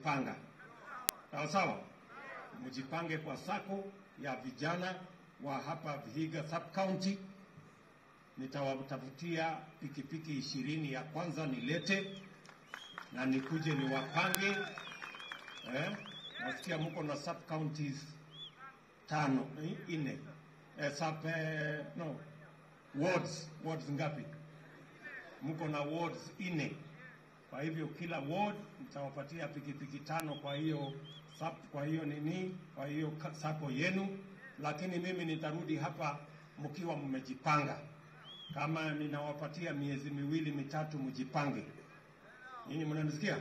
panga sawa sawa, mjipange kwa sako ya vijana wa hapa Vihiga sub county. Nitawatafutia pikipiki ishirini ya kwanza nilete na nikuje niwapange eh? Nasikia mko na sub counties tano eh, nne eh, sub eh, no wards wards ngapi? Mko na wards nne. Kwa hivyo kila ward mtawapatia pikipiki tano. Kwa hiyo sub, kwa hiyo nini, kwa hiyo ka- sako yenu, lakini mimi nitarudi hapa mkiwa mmejipanga. Kama ninawapatia miezi miwili mitatu, mjipange. Nyinyi mnanisikia?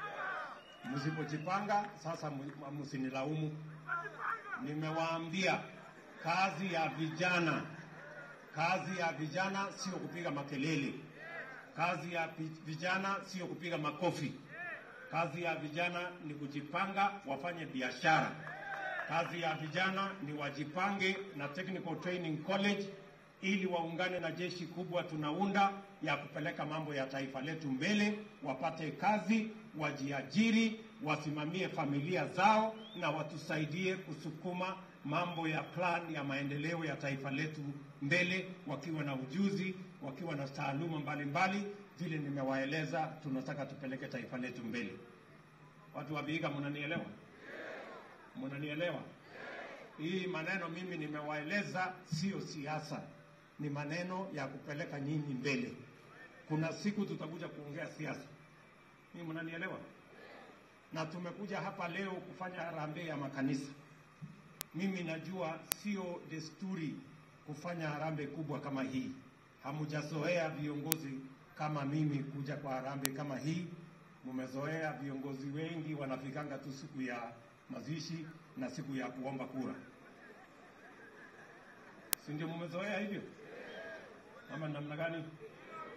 Msipojipanga sasa, mu- msinilaumu. Nimewaambia kazi ya vijana, kazi ya vijana sio kupiga makelele. Kazi ya vi- vijana sio kupiga makofi. Kazi ya vijana ni kujipanga, wafanye biashara. Kazi ya vijana ni wajipange na Technical Training College ili waungane na jeshi kubwa tunaunda ya kupeleka mambo ya taifa letu mbele, wapate kazi, wajiajiri, wasimamie familia zao na watusaidie kusukuma mambo ya plan ya maendeleo ya taifa letu mbele, wakiwa na ujuzi, wakiwa na taaluma mbalimbali. Vile nimewaeleza, tunataka tupeleke taifa letu mbele. Watu wa Vihiga, mnanielewa? Mnanielewa? Hii maneno mimi nimewaeleza, sio siasa, ni maneno ya kupeleka nyinyi mbele. Kuna siku tutakuja kuongea siasa, mimi mnanielewa? Na tumekuja hapa leo kufanya harambee ya makanisa. Mimi najua sio desturi kufanya harambee kubwa kama hii. Hamujazoea viongozi kama mimi kuja kwa harambee kama hii. Mumezoea viongozi wengi wanafikanga tu siku ya mazishi na siku ya kuomba kura, si ndio? Mumezoea hivyo ama namna gani?